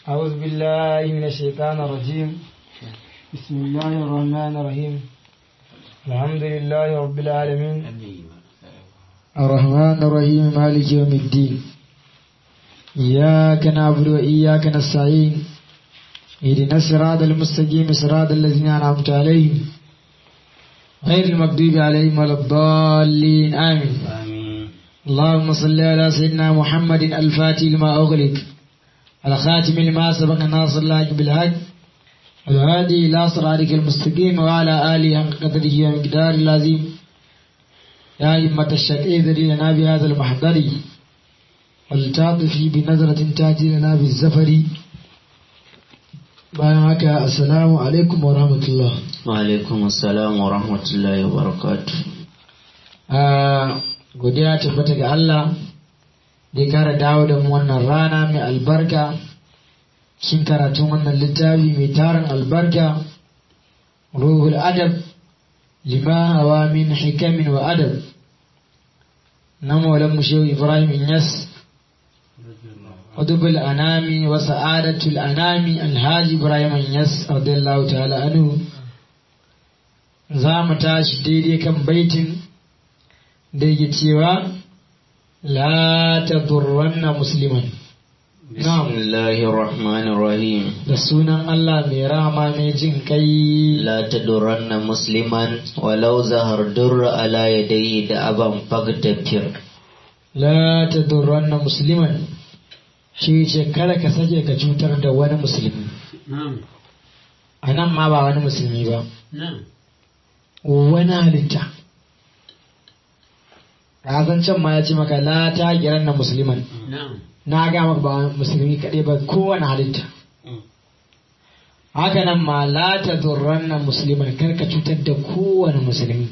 أعوذ بالله من الشيطان الرجيم بسم الله الرحمن الرحيم الحمد لله رب العالمين الرحمن الرحيم مالك يوم الدين إياك نعبد وإياك نستعين اهدنا الصراط المستقيم صراط الذين أنعمت عليهم غير المغضوب عليهم ولا الضالين آمين آمين اللهم صل على سيدنا محمد الفاتح لما أغلق الخاتم لما سبق ناصر الله بالحق الهادي إلى صراطك المستقيم وعلى آله حق قدره ومقدار العظيم يا أئمة الشقي لنا بهذا المحضر ولتعطفي بنظرة تأتي لنا بالزفر bayan haka assalamu alaikum wa rahmatullah وعليكم السلام ورحمة الله وبركاته godiya tabbata ga Allah da ya kara dawo da mu wannan rana mai albarka shin karatun wannan littafi mai tarin albarka ruhul adab lima hawa min hikamin wa adab na maulan mu shehu ibrahim inyas ودب الأنام وسعادة الأنام الهاج إبراهيم يس رضي الله تعالى عنه زام تاش ديدي كم بيت ديجي تيوا لا تضرن مسلما بسم الله الرحمن الرحيم da sunan Allah mai rama mai jin kai لا تدرن مسلما ولو زهر در على يديه دأبا فاغتفر la tadurranna musliman shi ce kada ka sake ka cutar da wani musulmi Na'am. a nan ma ba wani musulmi ba Na'am. wani halitta razan can ma ya ce maka la ta giran na musulman Na'am. na ga maka ba musulmi kaɗai ba kowane halitta haka nan ma la ta zurran na musulman kar ka cutar da kowane musulmi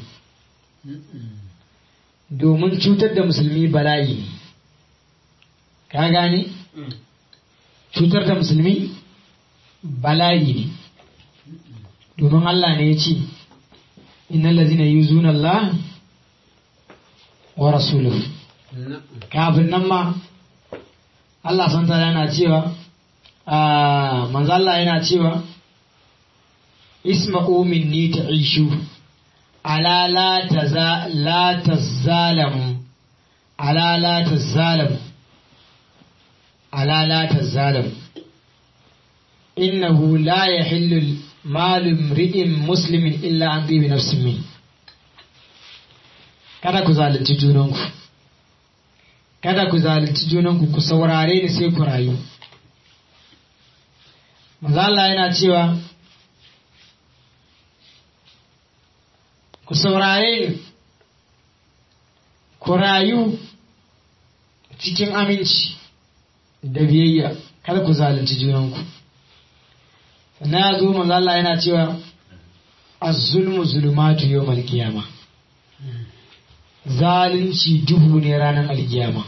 domin cutar da musulmi bala'i ne ka gane cutar da musulmi bala'i ne domin Allah ne ya ce innal ladzina yuzuna Allah wa rasuluhu Na'am. kafin nan ma Allah san tara yana cewa ah, manzo Allah yana cewa isma'u minni ta'ishu ala la taza la tazalamu ala la tazalamu ala la tazalamu innahu la yahillu malu imri'in muslimin illa an bi nafsin min kada ku zalunci junanku kada ku zalunci junanku ku saurare ni sai ku rayu manzo Allah yana cewa ku saurare ni ku rayu cikin aminci da biyayya kada ku zalunci junanku sannan ya zo manzo Allah yana cewa az-zulmu zulumatu yawmal qiyamah zalunci duhu ne ranar alkiyama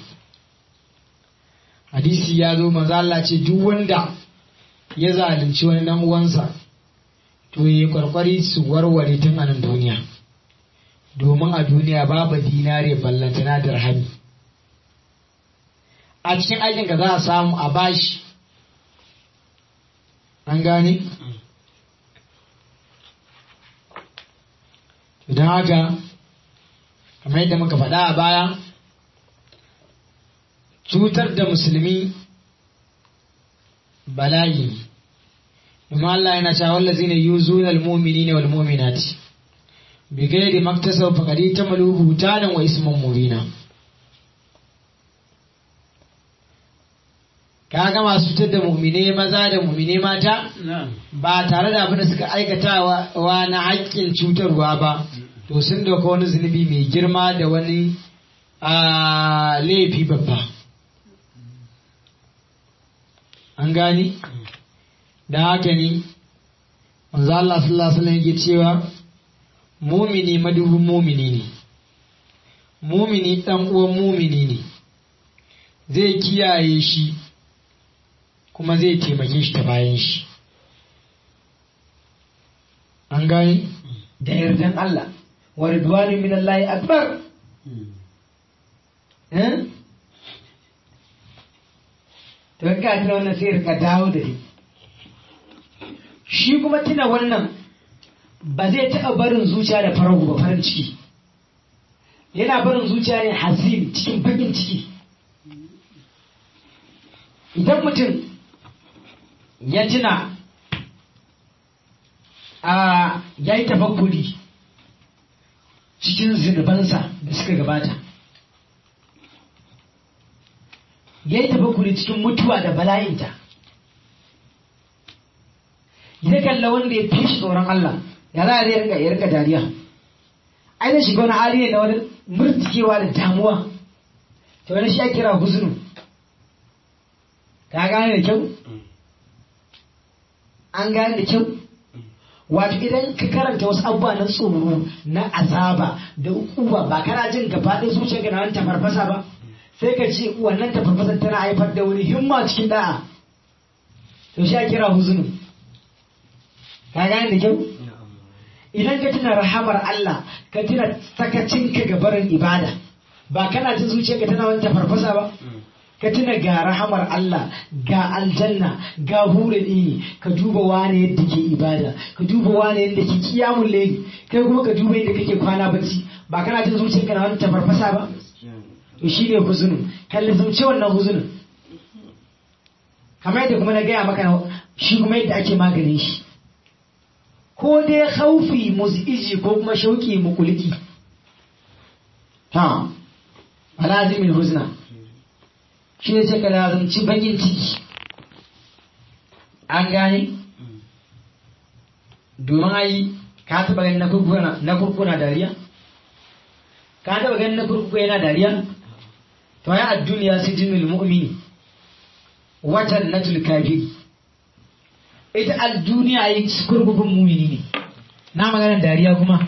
hadisi ya zo manzo Allah ce duk wanda ya zalunci wani dan uwansa to yi kwarkwari su warware tun a nan duniya domin a duniya babu dinare ballantana dirhami a cikin aikin ka za a samu a bashi an gane idan haka kamar yadda muka faɗa a baya cutar da musulmi bala'i ne domin Allah yana cewa wallazi ne yuzuna almu'minina wal mu'minati bi ghairi maktasaw faqad tamalu hutanan wa isman mubina kaga masu cutar da mu'mine maza da mu'mine mata Na'am. ba tare da abin da suka aikatawa wa na haƙƙin cutarwa ba to sun dauka wani zunubi mai girma da wani a laifi babba an gani da haka ne manzo Allah sallallahu alaihi wasallam yake cewa mumini madubin mumini ne mumini dan uwan mumini ne zai kiyaye shi kuma zai taimake shi ta bayan shi an gani da yardan Allah wa ridwanu min Allah akbar eh to ka tuna wannan sai rika dawo da shi shi kuma tuna wannan ba zai taɓa barin zuciya da farar ba farin ciki yana barin zuciya ne hazin cikin bakin ciki idan mutum ya tuna a ya yi tafakkuri cikin zunubansa da suka gabata ya yi tafakkuri cikin mutuwa da bala'inta ya kalla wanda ya fi shi tsoron Allah ya za a zai rinka ya rinka dariya ai da shiga wani hali ne na wani murtikewa da damuwa ta wani shi kira huzunu ka gane da kyau an gane da kyau wato idan ka karanta wasu abubuwa na tsoro na azaba da ukuba ba kana jin gaba ɗaya zuciyarka na wani tafarfasa ba sai ka ce wannan tafarfasar tana haifar da wani himma cikin da'a to shi kira huzunu ka gane da kyau idan ka tuna rahamar Allah ka tuna sakacinka ga barin ibada ba kana jin zuciyarka tana wani tafarfasa ba ka tuna ga rahamar Allah ga aljanna ga hurin ini ka duba wane yadda ke ibada ka duba wane yadda ke kiyamun laili kai kuma ka duba yadda kake kwana bacci ba kana jin zuciyarka na wani tafarfasa ba to shi ne huzunin kalli zuci wannan huzunin kamar yadda kuma na gaya maka shi kuma yadda ake maganin shi ko dai haufi musiji ko kuma shauki mukuliki ta alazimin huzna shi ne sai ka lazumci bakin ciki an gane domin ayi ka taba ganin na kurkuna dariya ka taba ganin na kurkuku yana dariya to ya a duniya su jinul mu'mini watan na kafiri ita a duniya yi kurkukun mumini ne na maganar dariya kuma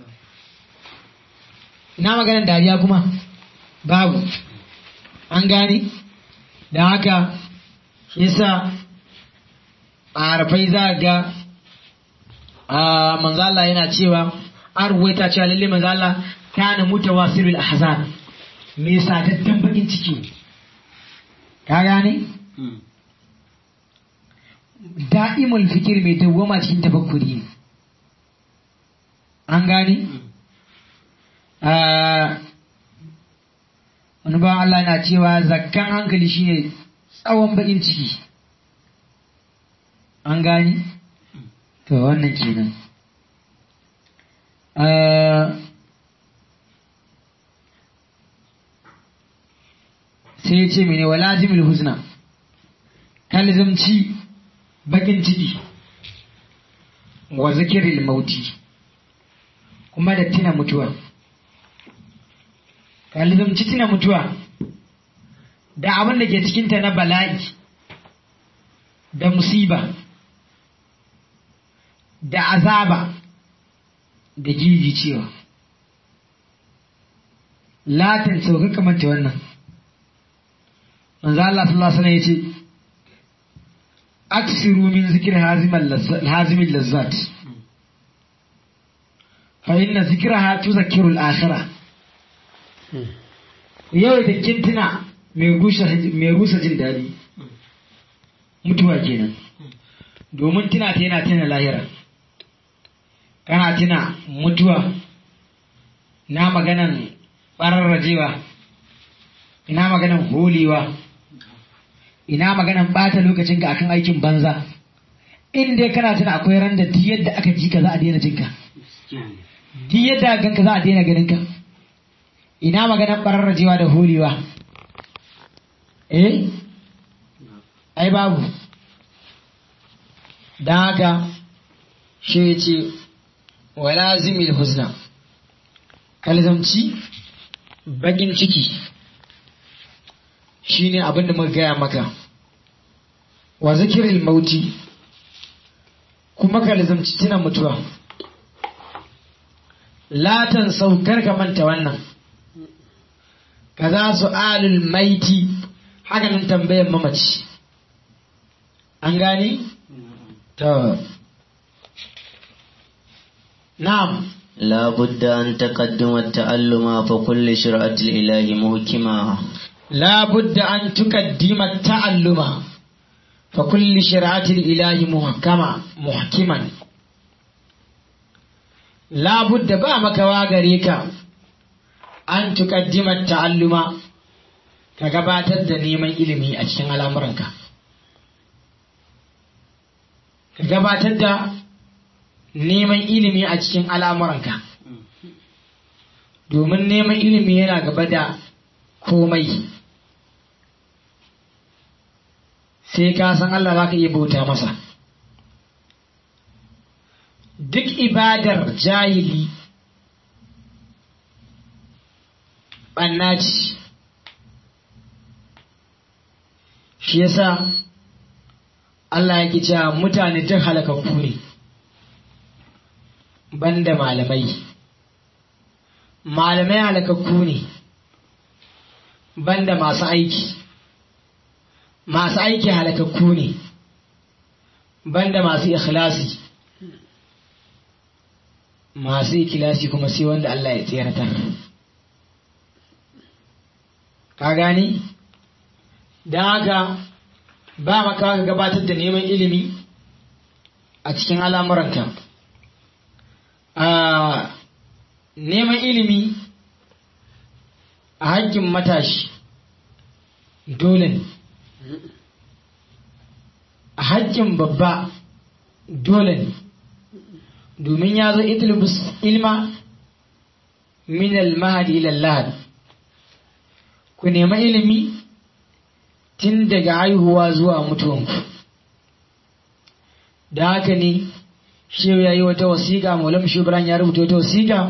na maganar dariya kuma babu an gane da haka yasa a harfai za ga a manzala yana cewa an ruwaita cewa lalle manzala kana mutawasirul ahzan me sadaddan bakin ciki ka gane da'imul fikir mai dawwama cikin tafakkuri ne an gane wani ba Allah na cewa zakkan hankali shine tsawon bakin ciki an gane to wannan kenan sai ya ce mene wala jimil husna kalzamci bakin ciki wa zikiril mauti kuma da tina mutuwa kalzamci tina mutuwa da abin da ke cikinta na bala'i da musiba da azaba da jiji cewa latin sauka kamanta wannan manzo Allah sallallahu alaihi wasallam yace aksiru min zikir hazimin lazzat fa inna zikraha tuzakkiru al-akhirah yau da kintina mai rusa jin daɗi mutuwa kenan domin tuna ta yana tuna lahira kana tuna mutuwa na maganan ɓararrajewa ina maganan holewa ina maganan ɓata lokacin ka akan aikin banza in dai kana tuna akwai ran da duk yadda aka ji ka za a daina jinka duk yadda aka ganka za a daina ganin ka ina maganan ɓararrajewa da holewa eh ai babu don haka shi ya ce wala zimil husna kalzamci bakin ciki shi ne abin da muka gaya maka wa zikirin mauti kuma kalzamci tuna mutuwa latan saukar ka manta wannan ka za su alul maiti hakanan tambayan mamaci an gani? to na'am لا بد أن تقدم التألم فكل شرعة الإله محكمة لا بد أن تقدم التعلم فكل شرعة الإله محكمة محكما لا بد بامك واغريك أن تقدم التعلم كغباتر da neman ilimi a cikin al'amuranka ka gabatar da neman ilimi a cikin al'amuranka domin neman ilimi yana gaba da komai sai ka san Allah za ka iya bauta masa duk ibadar jahili ɓanna ce shi yasa Allah yake cewa mutane duk halakakku ne banda malamai malamai halakakku ne banda masu aiki masu aiki halakakku ne banda masu ikhlasi masu ikhlasi kuma sai wanda Allah ya tseratar ka gani don haka ba maka ka gabatar da neman ilimi a cikin al'amuranka neman ilimi a hakkin matashi dole ne a hakkin babba dole ne domin ya zo itlubus ilma min al-mahdi ila al ku nema ilimi tun daga haihuwa zuwa mutuwanku da haka ne shehu ya yi wata wasiƙa maulam shubran ya rubuta wata wasiƙa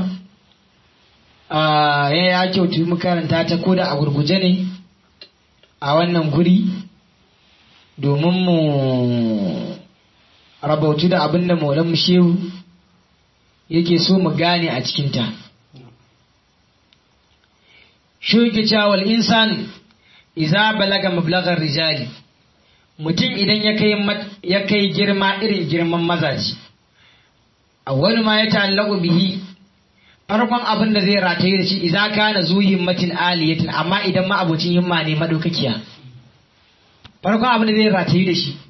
ya ya kyautu mu karanta ta koda a gurguje ne a wannan guri domin mu rabautu da abin da maulam shehu yake so mu gane a cikinta shi yake cewa wal insan iza balaga mablagar rijali mutum idan ya kai girma irin girman mazaji wani ma ya ta'allaku bihi farkon abin da zai rataye da shi iza kana zu himmatin aliyatin amma idan ma abocin himma ne madaukakiya farkon abin da zai rataye da shi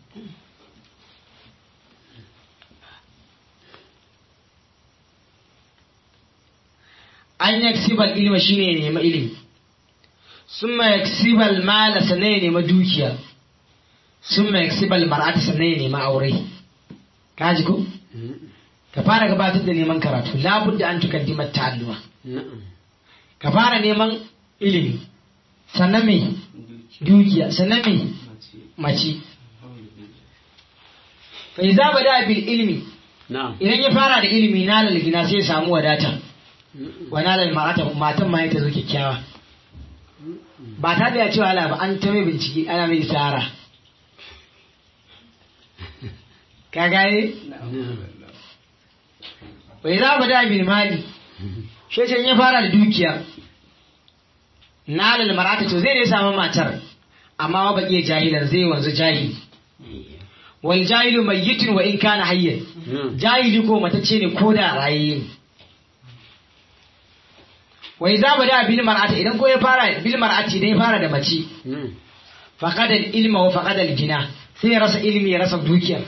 an yaksibal ilma shine ya nema ilimi summa yaksibal mala sannan ya nema dukiya summa yaksibal mar'ata sannan ya nema aure kaji ko ka fara gabatar da neman karatu labudda an tukaddima ta'alluma ka fara neman ilimi sannan me dukiya sannan me mace fa iza bada bil ilmi idan ya fara da ilimi na lalgina sai ya samu wadata wa na lal marata matan ma ta zo kyakkyawa ba ta da ya cewa ala ba an ta mai bincike ana mai tsara ka gaye bai za mu da bil mali sheshen ya fara da dukiya na lal marata to zai ne samu matar amma wa baki jahilan zai wanzu jahili wal jahilu mayyitun wa in kana hayyan jahili ko matacce ne ko da raye ne wai za mu da bil mar'ati idan ko ya fara bil mar'ati idan ya fara da mace faqada al ilma wa faqada al gina sai ya rasa ilmi ya rasa dukiya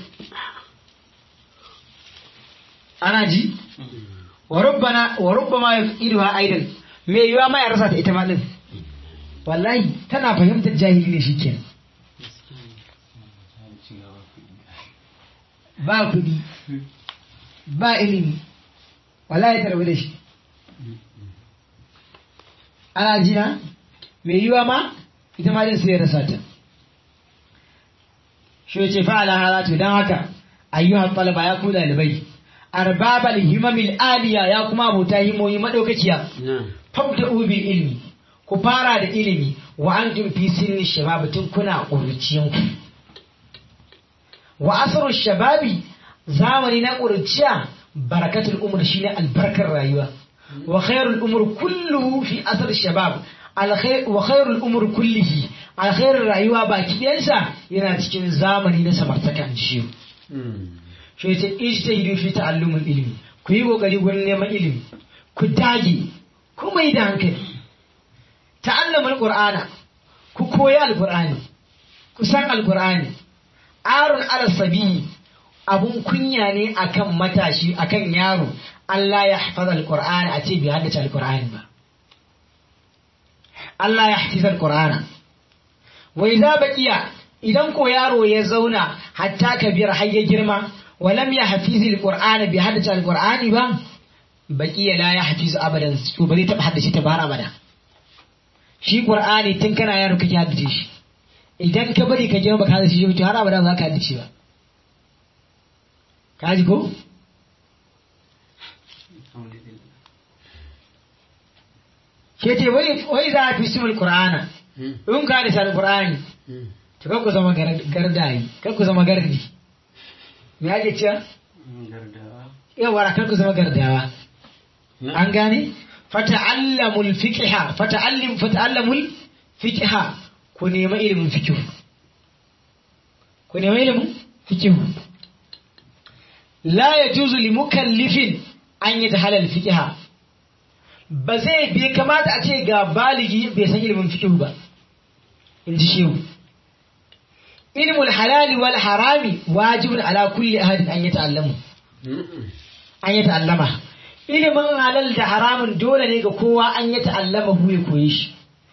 ana ji wa rubbana wa rubbama yafiduha aidan me yiwa ma ya rasa ta ita ma din wallahi tana fahimtar jahili ne shikenan ba kudi ba ilimi wallahi tarbi da shi ana jina mai yiwa ma ita ma din sai ya rasa ta shi ce fa'ala halatu dan haka ayyuhan talaba ya ku dalibai arbabal himamil aliya ya kuma abota himoyi madaukakiya fabda'u bil ilmi ku fara da ilimi wa antum fi sinni shabab tun kuna ƙuruciyanku wa asru shababi zamani na ƙuruciya barakatul umr shine albarkar rayuwa wa khairul umr kulluhu fi asr shabab wa khairul umr kullihi alkhairar rayuwa baki ɗayansa yana cikin zamani na samartaka shi shi yace ijtahidu fi ta'allumul ilmi ku yi kokari gurin neman ilimi ku dage ku mai da hankali ta'allamul qur'ana koyi alkur'ani kusan alkur'ani arun alasabi abun kunya ne akan matashi akan yaro Allah ya hafaza alkur'ani a ce bai haddace alkur'ani ba Allah ya hafiza alkur'ana wa idza baqiya idan ko yaro ya zauna hatta kabir har ya girma walam ya hafizi alqur'ana bi haddace alqur'ani ba baqiya la ya hafizu abadan to bari ta haddace ta bar abada shi qur'ani tun kana yaro kake haddace shi idan ka bari ka girma baka haddace shi to har abada ba ka haddace ba ka ji ko ke ce wai za a fi simul qur'ana in ka haddace alqur'ani to kan ku zama gardayi kan ku zama gardi me ake cewa yawa kan ku zama gardawa an gane fata'allamul fiqha fata'allim fata'allamul fiqha ku nema ilimin fiqh ku nema ilimin fiqh la yajuzu li mukallifin an yatahala al fiqha ba zai bai kamata a ce ga baligi bai san ilimin fiqh ba in ji shehu ilmul halali wal harami wajibun ala kulli ahadin an yata'allamu an yata'allama ilimin halal da haramun dole ne ga kowa an yata'allama hu ya koyi shi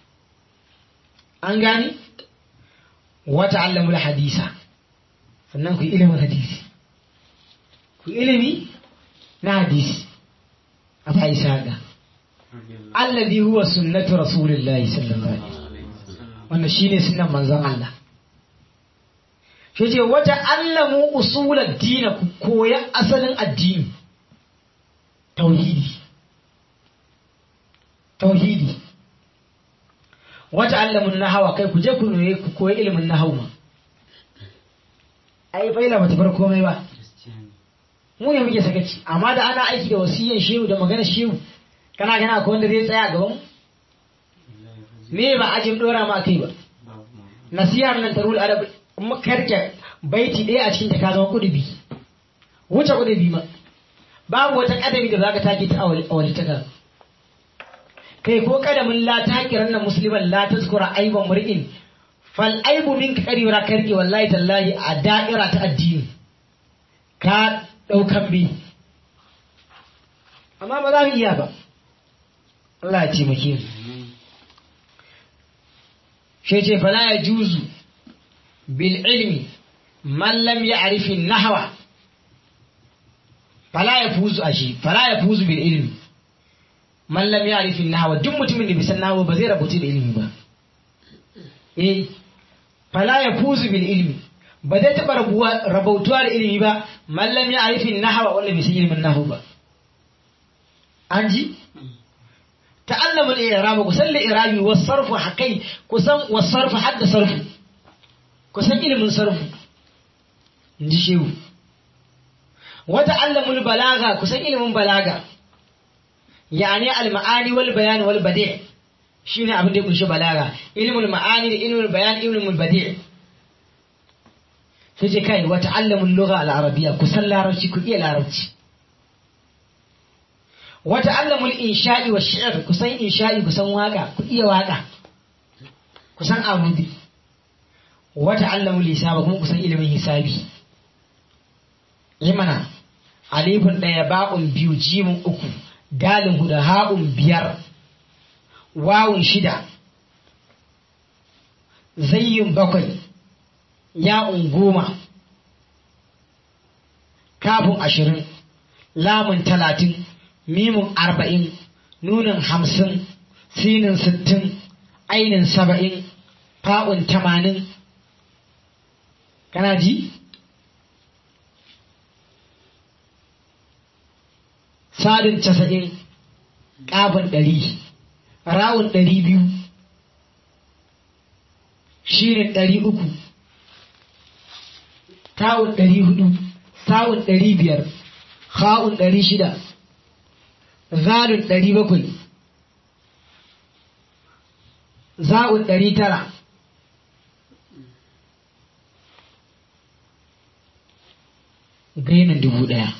an gani wa ta'allamul hadisa sannan ku ilimin hadisi ku ilimi na hadisi a fa'isa ga alladhi huwa sunnatu rasulillahi sallallahu alaihi wasallam wannan shine sunnan manzon Allah shi ce wata allamu usular dina ku koya asalin addini tauhidi tauhidi wata allamun nahawa kai ku je ku noye ku koyi ilimin nahawu ma ai faila bata bar komai ba mu ne muke sakaci amma da ana aiki da wasiyan shehu da magana shehu kana gana ko wanda zai tsaya gaban me ba ajin dora ma kai ba nasiyar nan tarul arab makarke baiti ɗaya a cikin ta ka zama kudubi wuce kudubi ma babu wata kadami da zaka take ta awali ta kai ko kadamin la takiran nan musliman la tazkura aiban mur'in fal aibu minka karira karki wallahi tallahi a da'ira ta addini ka daukan bi amma ba za mu iya ba Allah ya taimake mu shi ce fala ya juzu بالعلم من لم يعرف النحو فلا يفوز أشي فلا يفوز بالعلم من لم يعرف النحو duk mutumin da bai san nahwu ba zai rabuci da ilimi ba eh fala yafuzu bil ilmi ba zai taba rabautuwa da ilimi ba man lam ya'rif an-nahwa wanda bai san ilimin nahwu ba an ji ta'allamu al-i'rab kusan al-i'rabi was-sarfu hakai kusan was-sarfu hadda sarfu kusan ilimin sarfu in ji shehu wata allamul balaga kusan ilimin balaga yani al-ma'ani wal bayan wal badi' shine abin da ya kunshi balaga ilmul ma'ani da ilmul bayan ilmul badi' sai ce kai wata allamul lugha al-arabiyya kusan larabci ku iya larabci wata allamul insha'i wa shi'r kusan insha'i kusan waka ku iya waka kusan amudi wata allamu lisaba kuma kusan ilimin hisabi yi mana alifin ɗaya ba'un biyu jimin uku dalin huda ha'un biyar wawun shida zayyin bakwai ya'un goma kafin ashirin lamun talatin mimun arba'in nunin hamsin sinin sittin ainin saba'in fa'un tamanin kana ji sadin casa'in ƙafin ɗari rawun ɗari biyu shirin ɗari uku tawun ɗari hudu tawun ɗari biyar ha'un ɗari shida zalun ɗari bakwai za'un ɗari tara gainin dubu ɗaya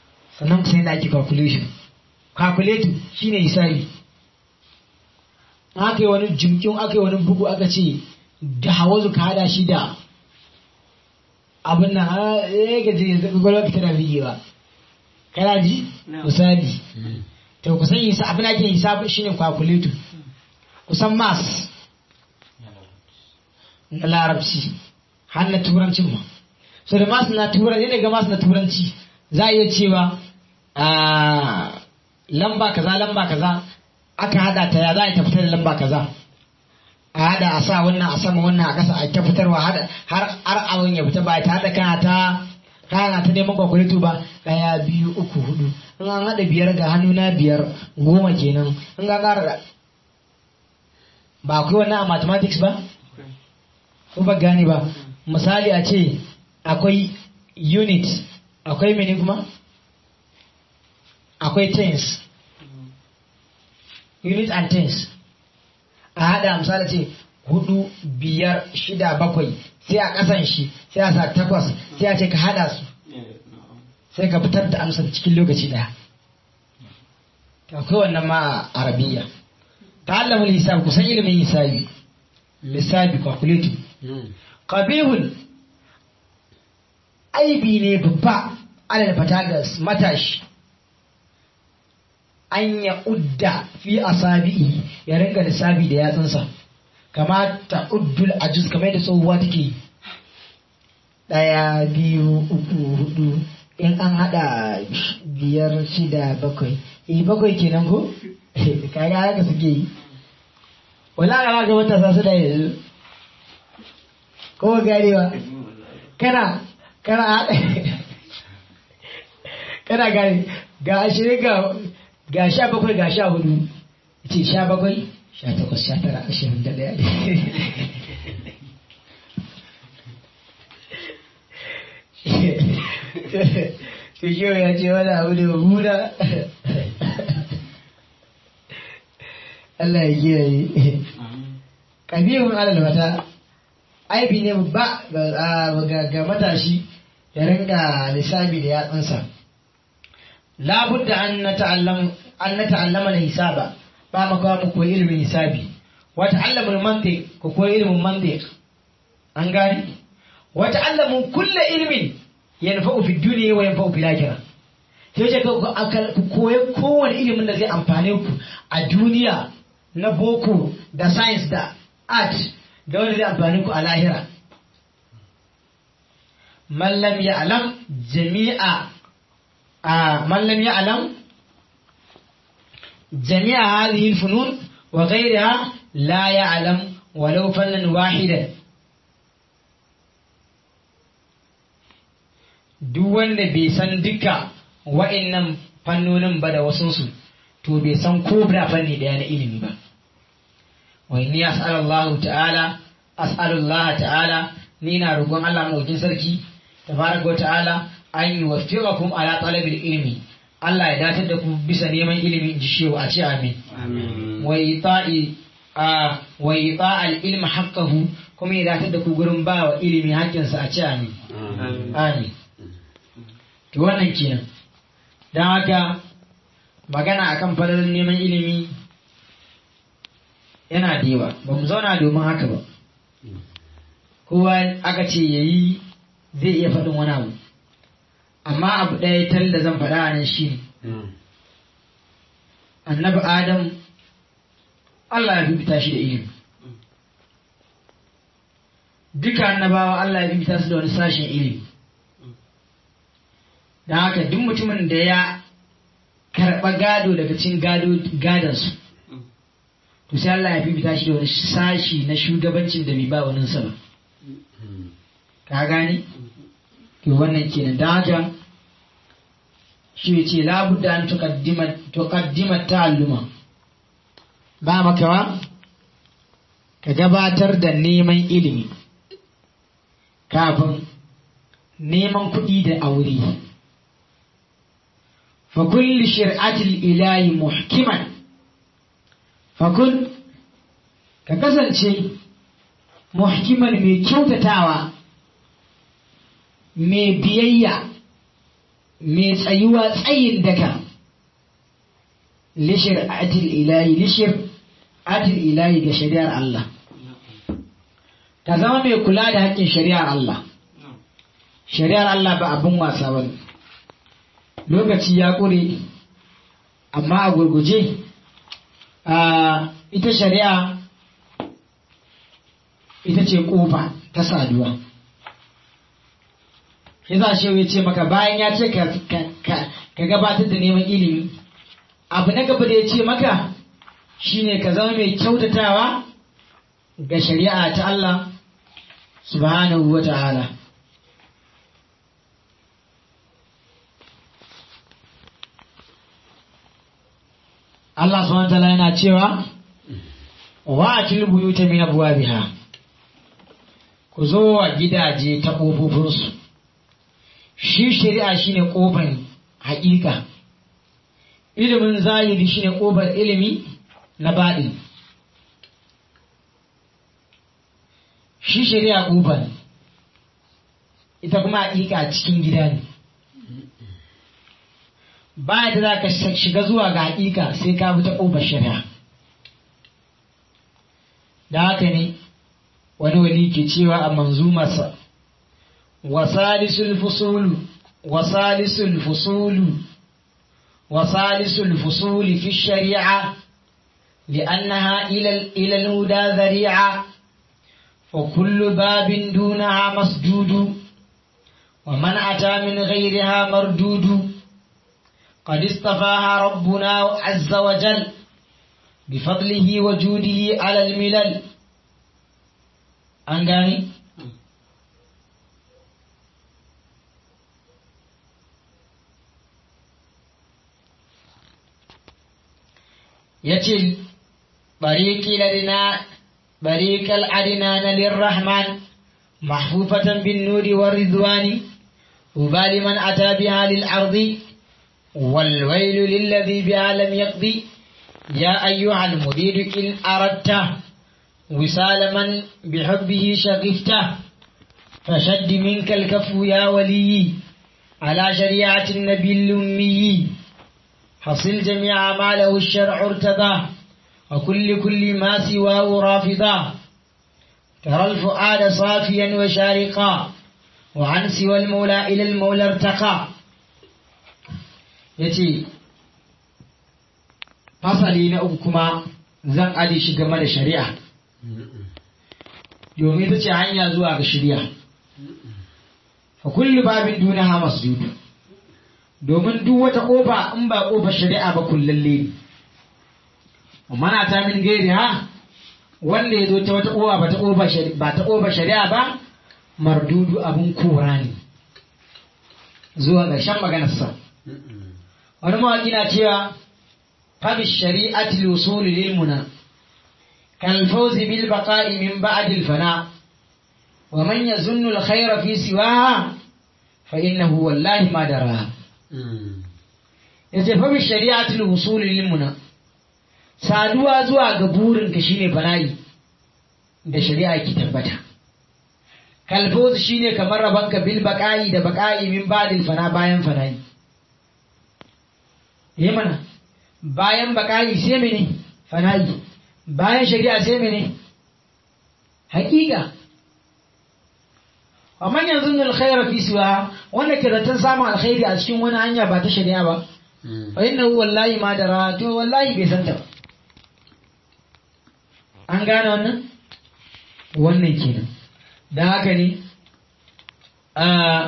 sannan sai da ake calculation calculator shine hisabi aka yi wani jimkin aka yi wani bugu aka ce da hawazu ka hada shi da abin nan a ya gaji yanzu gwagwalwa ka tana bigewa kana ji misali to kusan hisa abin ake hisa shine calculator kusan mas na larabci har na turancin ma so da mas na turanci daga mas na turanci za a iya cewa a lamba kaza lamba kaza aka hada ta ya za a yi ta fitar da lamba kaza a hada a sa wannan a sama wannan a kasa a ta fitarwa har har abin ya fita ba ta hada kana ta kana ta neman kwakwalito ba daya biyu uku hudu in an hada biyar ga hannu na biyar goma kenan in ga kara ba akwai wannan a mathematics ba ko ba gane ba misali a ce akwai unit akwai mene kuma akwai tens unit and tens a hada misali ce hudu biyar shida bakwai sai a kasan shi sai a sa takwas sai a ce ka hada su sai ka fitar da amsar cikin lokaci daya akwai wannan ma a arabiya ta allamin hisab kusan ilimin hisabi lissabi calculating qabihun aibi ne babba alal fatagas matashi an ya udda fi asabi'i ya ringa lissafi da yatsunsa kama ta uddul ajuz kamar da tsohuwa take ɗaya biyu uku hudu in an hada biyar shida bakwai eh bakwai kenan ko kaga haka suke yi wala ga ga matasa su da yanzu ko garewa kana kana hada kana gane ga ashirin ga ga sha bakwai ga sha hudu ce sha bakwai sha takwas sha tara ashirin da ɗaya to shi ya ce wani abu da hura Allah ya kiyaye kabirun alal mata aibi ne ba ga matashi ya ringa lissafi da yatsunsa labudda an na ta'allama na hisaba ba makawa mu koyi ilimin hisabi wa ta'allamu mantiq ko koyi ilimin mantiq an gani wa ta'allamu kulla ilmin yanfa'u fi dunya wa yanfa'u fil akhirah sai ce ku koyi kowane ilimin da zai amfane ku a duniya na boko da science da art da wanda zai amfane ku a lahira man lam ya'lam jami'a من لم يعلم جميع هذه الفنون وغيرها لا يعلم ولو فنا واحدا duk wanda bai san duka wa'annan fannonin ba da wasunsu to bai san ko da fanni daya na ilimi ba wa inni as'alullahu ta'ala as'alullah ta'ala ni na roƙon Allah mawakin sarki tabaraka wa ta'ala an yi wafiƙakum ala talabil ilmi Allah ya datar da ku bisa neman ilimi in ji shewa a ce amin wa ita'i a wa ita'al ilmi haqqahu kuma ya datar da ku gurin ba wa ilimi haƙƙinsa a ce amin amin to wannan kenan dan haka magana akan falalar neman ilimi yana da yawa ba mu zauna domin haka ba kowa aka ce yayi zai iya faɗin wani abu amma abu ɗaya tal da zan faɗa a nan shi annabi adam Allah ya bibita shi da ilimi duka annabawa Allah ya bibita su da wani sashen ilimi don haka duk mutumin da ya karɓa gado daga cikin gadonsu to sai Allah ya bibita shi da wani sashi na shugabancin da bai ba waninsa ba ka gani? to wannan kenan da haka shi ce labudda an tuqaddima ta'alluma ba makawa ka gabatar da neman ilimi kafin neman kuɗi da aure fa kulli shir'atil ilahi muhkiman fa kun ka kasance muhkiman mai kyautatawa mai biyayya mai tsayuwa tsayin daka lishir atil ilahi lishir adil ilahi ga shari'ar Allah ka zama mai kula da haƙƙin shari'ar Allah shari'ar Allah ba abin wasa ba lokaci ya ƙure amma a gurguje a ita shari'a ita ce ƙofa ta saduwa shi za shi ya ce maka bayan ya ce ka gabatar da neman ilimi abu na gaba da ya ce maka shine ka zama mai kyautatawa ga shari'a ta Allah subhanahu wa ta'ala Allah subhanahu wa ta'ala yana cewa wa atil buyuta min abwabiha ku zo wa gidaje ta ƙofofinsu shi shari'a shine ƙofar haƙiƙa ilimin zahiri shine ƙofar ilimi na baɗi shi shari'a ƙofar ita kuma haƙiƙa cikin gida ne ba da za ka shiga zuwa ga haƙiƙa sai ka bi ta ƙofar shari'a da haka ne wani wali ke cewa a manzumarsa wasalisul fusulu wasalisul fusulu wasalisul fusuli fi shari'a لأنها إلى إلى الهدى ذريعة وكل باب دونها مسجود ومن أتى من غيرها مردود قد اصطفاها ربنا عز وجل بفضله وجوده على الملل an gane? ya ce bariƙal adina na lirrahman mahfufatan bin nuri wa rizwani ubali man ata biha lil ardi والويل للذي بها لم يقضي يا أيها المريد إن أردت وصال من بحبه شغفته فشد منك الكف يا ولي على شريعة النبي الأمي حصل جميع ما له الشرع ارتضاه وكل كل ما سواه رافضا ترى الفؤاد صافيا وشارقا وعن سوى المولى إلى المولى ارتقى يتي fasali na uku kuma zan ade shi game da shari'a domin ita ce hanya zuwa ga shari'a fa kullu babin dunaha masjudu domin duk wata kofa in ba kofa shari'a ba kullalle ne mana ta min gairi ha wanda ya zo ta wata kofa ba ta kofa ba ta kofa shari'a ba mardudu abun kora ne zuwa ƙarshen maganarsa wani mawaƙi na cewa فبالشريعة الوصول للمنى كالفوز بالبقاء من بعد الفناء ومن يظن الخير في سواها فإنه والله ما دراها yace fa bi shari'atul wusul lil muna saduwa zuwa ga burin ka shine bala'i da shari'a ki tabbata kalfoz shine kamar rabanka bil baqa'i da baqa'i min ba'dil fana bayan fana'i yi mana bayan bakayi sai mene fana'i bayan shari'a sai mene hakika wa man yanzunnu alkhayra fi siwa wanda ke zaton samun alkhairi a cikin wani hanya ba ta shari'a ba fa innahu wallahi ma dara to wallahi bai san ta ba an gane wannan wannan kenan dan haka ne a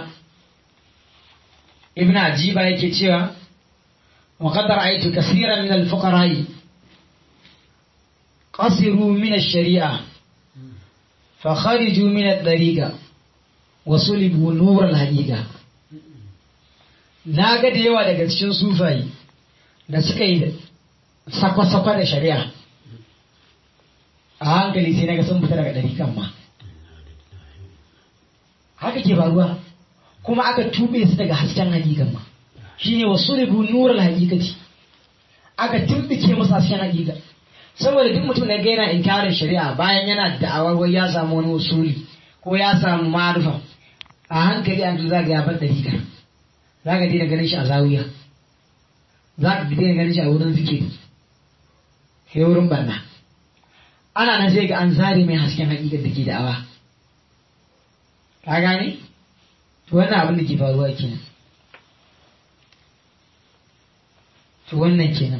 ibn ajiba yake cewa وقد رأيت كثيرا من الفقراء قصروا من الشريعة فخرجوا من الطريقة وصلبوا نور الحقيقة na ga da yawa daga cikin sufayi da suka yi sakwa-sakwa da shari'a a hankali sai naga sun fita daga ɗarikan ma haka ke faruwa kuma aka tube su daga hasken hakikan ma shine wasu ribu nurar hakikati aka tumbike musu hasken hakika saboda duk mutum da gaina inkarin shari'a bayan yana da'awar wai ya samu wani usuli ko ya samu marufa a hankali an za ga ya bar dariƙa za ka daina ganin shi a zawiya za ka daina ganin shi a wurin zikiri sai wurin banna ana nan sai ga an zare mai hasken hakikar da ke da'awa ka gane to wannan abin da ke faruwa kenan to wannan kenan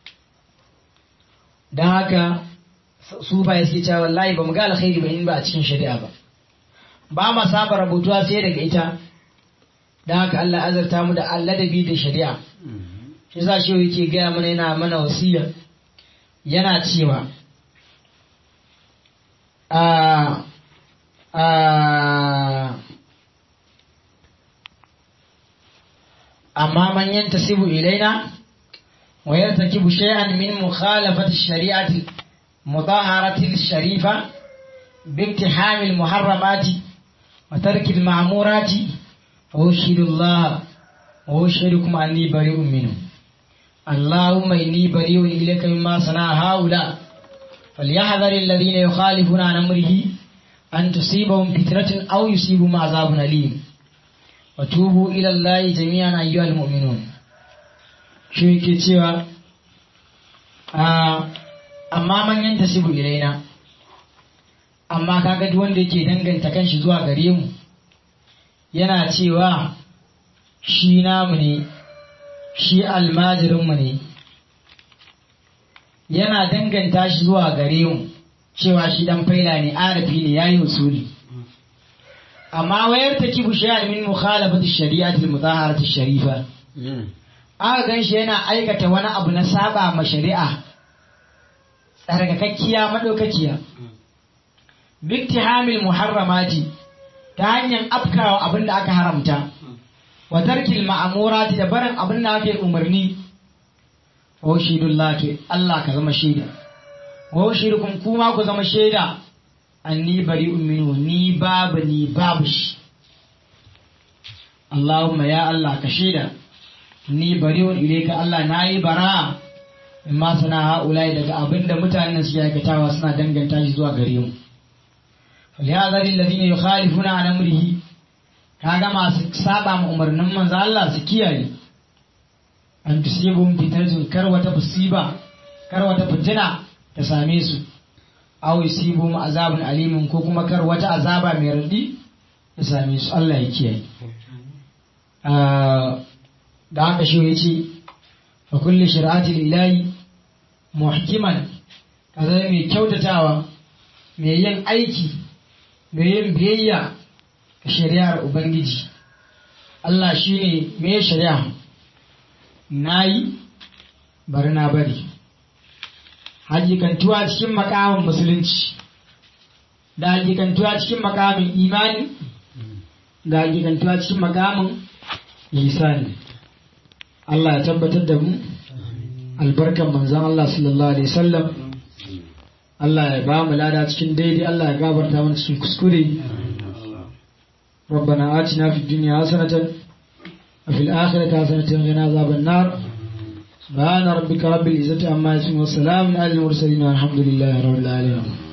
don haka su ba ya suke cewa wallahi ba mu ga alkhairi ba in ba a cikin shari'a ba ba ma saba rabutuwa sai daga ita don haka Allah azarta mu da alladabi da shari'a shi sa shi yake gaya mana yana mana wasiya yana cewa a a amma man yantasibu ilaina wa yartakibu shay'an min mukhalafati shari'ati mudahharati sharifa باقتحام المحرمات وترك المعمورات وأشهد الله وأشهدكم أني بريء منه اللهم إني بريء إليك مما صنع هؤلاء فليحذر الذين يخالفون عن أمره أن تصيبهم فتنة أو يصيبهم عذاب أليم وتوبوا إلى الله جميعا أيها المؤمنون شو يكتشوا amma man yanta sibu ilaina amma kaga duk wanda yake danganta kanshi zuwa gare mu yana cewa shi namu ne shi almajirinmu ne yana danganta shi zuwa gare mu cewa shi dan faila ne arafi ne yayi usuli amma wayar ta kibu shay'an min mukhalafati shari'ati al-mudahharati sharifa aka gan shi yana aikata wani abu na saba ma shari'a tsarkakakkiya madaukakiya biktihamil muharramati ta hanyar afkawa abin da aka haramta wa tarkil ma'amurati da barin abin da ake umarni wa shidullah ke Allah ka zama shaida wa shirukum kuma ku zama shaida anni bari'un minhu ni babu ni babu shi Allahumma ya Allah ka shaida ni bari'un ilayka Allah nayi bara amma sana ha'ulai daga abin da mutanen su aikatawa suna danganta shi zuwa gare mu فليحذر الذين يخالفون عن امره kaga masu saba ma umarnin manzo Allah su kiyaye an tusibum fitnatun kar wata musiba kar wata fitina ta same su aw yusibum azabun alimun ko kuma kar wata azaba mai radi ta same su Allah ya kiyaye da haka shi yace fa kulli shir'atil ilahi muhkiman kaza mai kyautatawa mai yin aiki mai yin biyayya ga shari'ar Ubangiji. Allah shi ne mai shari'a, na yi, bari na bari. Hakikantuwa cikin makamin musulunci, da hakikantuwa cikin makamin imani, da hakikantuwa cikin makamin lisani. Allah ya tabbatar da mu, albarkan manzan Allah sallallahu Alaihi wasallam. Allah ya ba mu lada cikin daidai Allah ya gabarta mana cikin kuskure ربنا آتنا في الدنيا حسنة وفي الآخرة حسنة وقنا عذاب النار سبحان ربك رب العزة عما يصفون وسلام على المرسلين والحمد لله رب العالمين